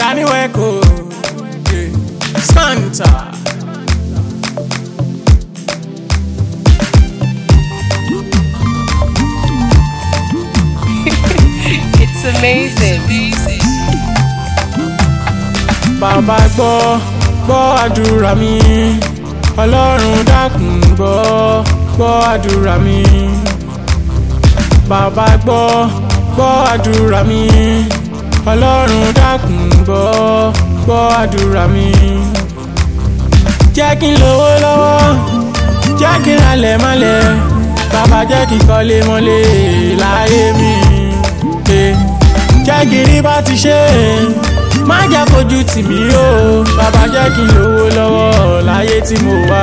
Danny Weko, yeah. Skanta. It's amazing. Bàbá gbọ́ gbọ́ àdúrà mi Ọlọ́run dákun gbọ́ gbọ́ àdúrà mi Bàbá gbọ́ gbọ́ àdúrà mi Ọlọ́run dákun gbọ́ gbọ́ àdúrà mi. Jẹ́ kí n lówó lọ́wọ́ jẹ́ kí n ralẹ̀ mọ́lẹ̀ bàbá jẹ́ kí n kọ́lé mọ́lẹ̀ láyé mi. Eh, Jẹ́ kí n rí bá ti ṣe má jẹ́ kojú tì mí o bàbá jẹ́ kí n lówó lọ́wọ́ láyé tí mo wá.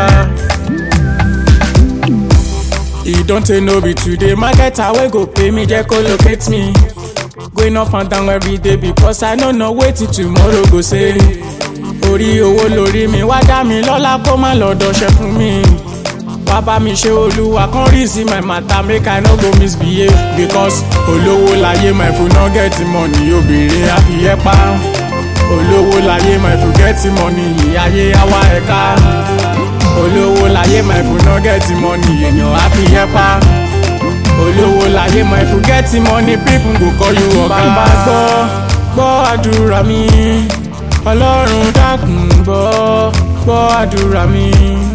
E don tey no be today marketer wey go pay me jẹ́ kó locate me. Going up and down every day because I no know wetin tomorrow go say. Orí owó lórí mi wá dá mi lọ́lá kó má lọ dọ̀ṣẹ́ fún mi. Bàbá mi ṣe olúwa kan rí sí my matter make I no go misbehave because olówó láyé my food no get money obìnrin àfiyẹ́ pa. Olówó láyé my food get money ìyáyé àwa ẹ̀ka. Olówó láyé my food no get money èèyàn àfiyẹ́ pa. Olówó láyé my food get money people go call you ọ̀gá. Bàbá gbọ́ gbọ́ àdúrà mi Ọlọ́run dákun gbọ́ gbọ́ àdúrà mi.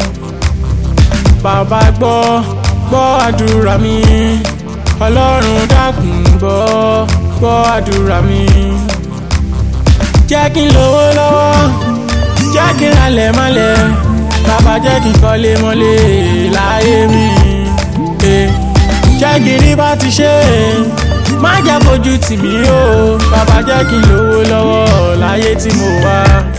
Bàbá gbọ́ gbọ́ àdúrà mi Ọlọ́run dákun gbọ́ gbọ́ àdúrà mi. Jẹ́ kí n lówó lọ́wọ́ jẹ́ kí n ralẹ̀ mọ́lẹ̀ bàbá jẹ́ kí n kọ́lé mọ́lẹ̀ láyé mi. Eh, Jẹ́ kí n rí bá ti ṣe má jẹ́ kojú tì mí o bàbá jẹ́ kí n lówó lọ́wọ́ láyé tí mo wá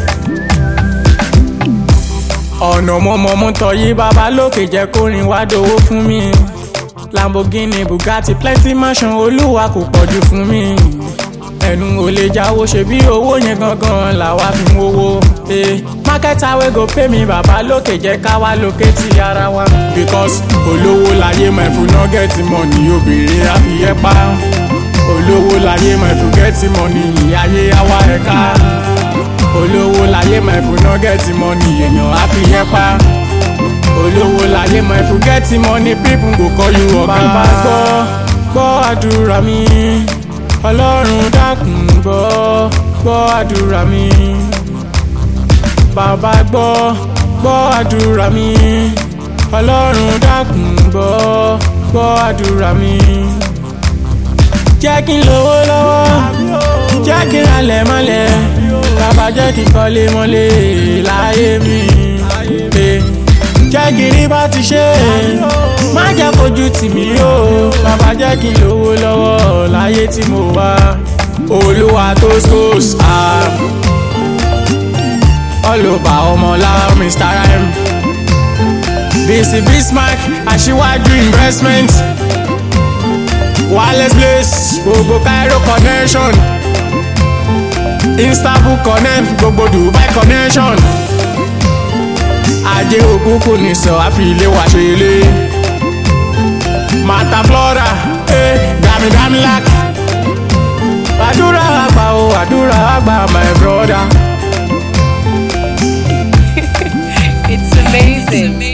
ọ̀nà mọ́mọ́mú tọ́yí bàbá lókè jẹ́ kó rìn wá dowó fún mi Lamborghini Bugatti plenty mansion olúwa kò pọ̀jù fún mi ẹnu ò lè jáwó ṣe bí owó yẹn gangan làwa fi mówó eh. marketer wey go pay me bàbá lókè jẹ́ ká wá lókè tí ara wa because olówó láyé my food no get money obìnrin àfiyẹ́ pa olówó láyé my food get money ìyáyé àwa ẹ̀ka olówó láyé my food no get money èèyàn á fi yẹn pa olówó láyé my food get money people go call you ọ̀gá. bàbá gbọ́ gbọ́ àdúrà mi ọlọ́run dákun gbọ́ gbọ́ àdúrà mi. bàbá gbọ́ gbọ́ àdúrà mi ọlọ́run dákun gbọ́ gbọ́ àdúrà mi. jẹ́ kí n lówó lọ́wọ́ jẹ́ kí n ralẹ̀ mọ́lẹ̀ bàbá jẹ́ kí n kọ́lé mọ́lẹ̀ láyé mi. Eh, jẹ́ kí n rí bá ti ṣe má jẹ́ kojú tì mí o bàbá jẹ́ kí n lówó lọ́wọ́ láyé tí mo wá. olúwa tó skos all over ọmọlá mr rhyme bc bismarck aṣíwájú investment wireless place gbogbo cairo connection istanbul connect gbogbo dubai connection ajé òkúkú ní sọ àfi ilé wa ṣe ilé mata flora eh, dami lak àdúrà àgbà o àdúrà àgbà my brother. It's amazing.